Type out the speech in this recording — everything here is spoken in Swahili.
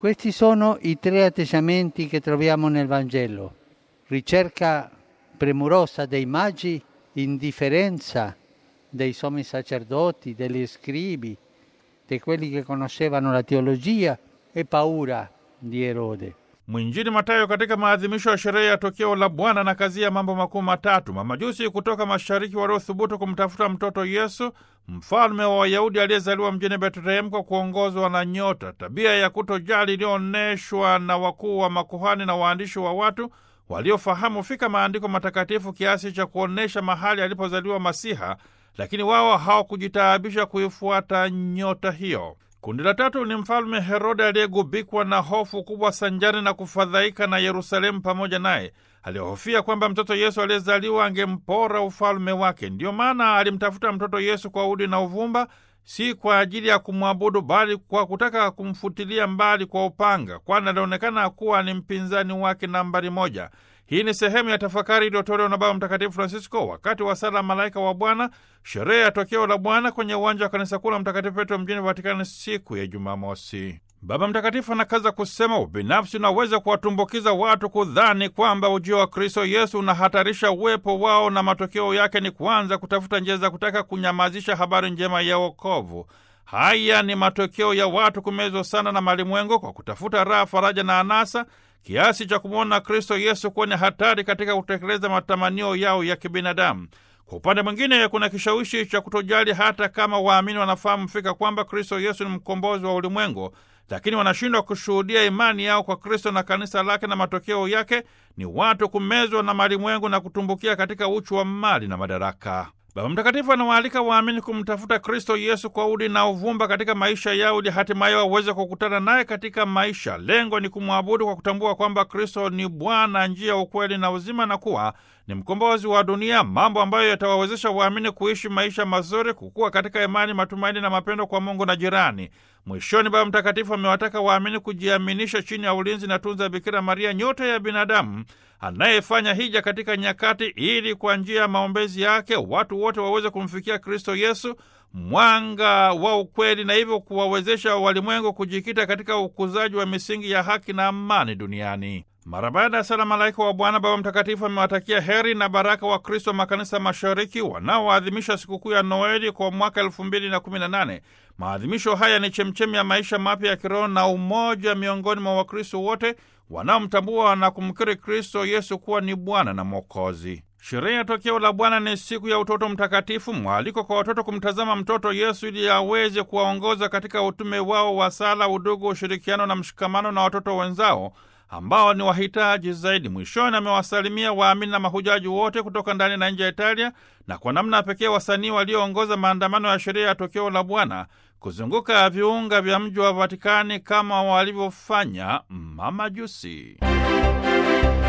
Questi sono i tre atteggiamenti che troviamo nel Vangelo. Ricerca premurosa dei magi, indifferenza dei sommi sacerdoti, degli scribi, di quelli che conoscevano la teologia e paura di Erode. Mwinjili Matayo katika maadhimisho ya sherehe ya tokeo la Bwana na kazi ya mambo makuu matatu. Mamajusi kutoka mashariki waliothubutu kumtafuta mtoto Yesu, mfalme wa Wayahudi aliyezaliwa mjini Betlehemu kwa kuongozwa na nyota, tabia ya kutojali iliyoonyeshwa na wakuu wa makuhani na waandishi wa watu waliofahamu fika maandiko matakatifu kiasi cha kuonyesha mahali alipozaliwa Masiha, lakini wao hawakujitaabisha kuifuata nyota hiyo. Kundi la tatu ni mfalme Herode aliyegubikwa na hofu kubwa sanjari na kufadhaika na Yerusalemu pamoja naye. Alihofia kwamba mtoto Yesu aliyezaliwa angempora ufalme wake. Ndiyo maana alimtafuta mtoto Yesu kwa udi na uvumba, si kwa ajili ya kumwabudu, bali kwa kutaka kumfutilia mbali kwa upanga, kwani alionekana kuwa ni mpinzani wake nambari moja. Hii ni sehemu ya tafakari iliyotolewa na Baba Mtakatifu Francisco wakati wa sala Malaika wa Bwana, sherehe ya tokeo la Bwana kwenye uwanja wa kanisa kuu la Mtakatifu Petro mjini Vatikani siku ya Jumamosi. Baba Mtakatifu anakaza kusema ubinafsi unaweza kuwatumbukiza watu kudhani kwamba ujio wa Kristo Yesu unahatarisha uwepo wao, na matokeo yake ni kuanza kutafuta njia za kutaka kunyamazisha habari njema ya wokovu. Haya ni matokeo ya watu kumezwa sana na malimwengo kwa kutafuta raha, faraja na anasa kiasi cha kumwona Kristo Yesu kuwa ni hatari katika kutekeleza matamanio yao ya kibinadamu. Kwa upande mwingine, kuna kishawishi cha kutojali, hata kama waamini wanafahamu fika kwamba Kristo Yesu ni mkombozi wa ulimwengu, lakini wanashindwa kushuhudia imani yao kwa Kristo na kanisa lake, na matokeo yake ni watu kumezwa na malimwengu na kutumbukia katika uchu wa mali na madaraka. Baba Mtakatifu anawaalika waamini kumtafuta Kristo Yesu kwa udi na uvumba katika maisha yao ili hatimaye waweze kukutana naye katika maisha. Lengo ni kumwabudu kwa kutambua kwamba Kristo ni Bwana, njia, ukweli na uzima, na kuwa ni mkombozi wa dunia, mambo ambayo yatawawezesha waamini kuishi maisha mazuri, kukua katika imani, matumaini na mapendo kwa Mungu na jirani. Mwishoni, Baba Mtakatifu amewataka waamini kujiaminisha chini ya ulinzi na tunza Bikira Maria, nyota ya binadamu anayefanya hija katika nyakati, ili kwa njia ya maombezi yake watu wote waweze kumfikia Kristo Yesu, mwanga wa ukweli, na hivyo kuwawezesha walimwengu kujikita katika ukuzaji wa misingi ya haki na amani duniani. Mara baada ya sala Malaika wa Bwana, Baba Mtakatifu amewatakia heri na baraka wa Kristo wa makanisa mashariki wanaoadhimisha sikukuu ya Noeli kwa mwaka elfu mbili na kumi na nane. Maadhimisho haya ni chemchemi ya maisha mapya ya kiroho na umoja miongoni mwa Wakristo wote wanaomtambua na kumkiri Kristo Yesu kuwa ni Bwana na Mwokozi. Sherehe ya tokeo la Bwana ni siku ya utoto mtakatifu, mwaliko kwa watoto kumtazama mtoto Yesu ili aweze kuwaongoza katika utume wao wa sala, udugu, ushirikiano na mshikamano na watoto wenzao ambao ni wahitaji zaidi. Mwishoni amewasalimia waamini na mahujaji wote kutoka ndani na nje ya Italia, na kwa namna pekee wasanii walioongoza maandamano ya sherehe ya tokeo la Bwana kuzunguka viunga vya mji wa Vatikani kama walivyofanya mamajusi.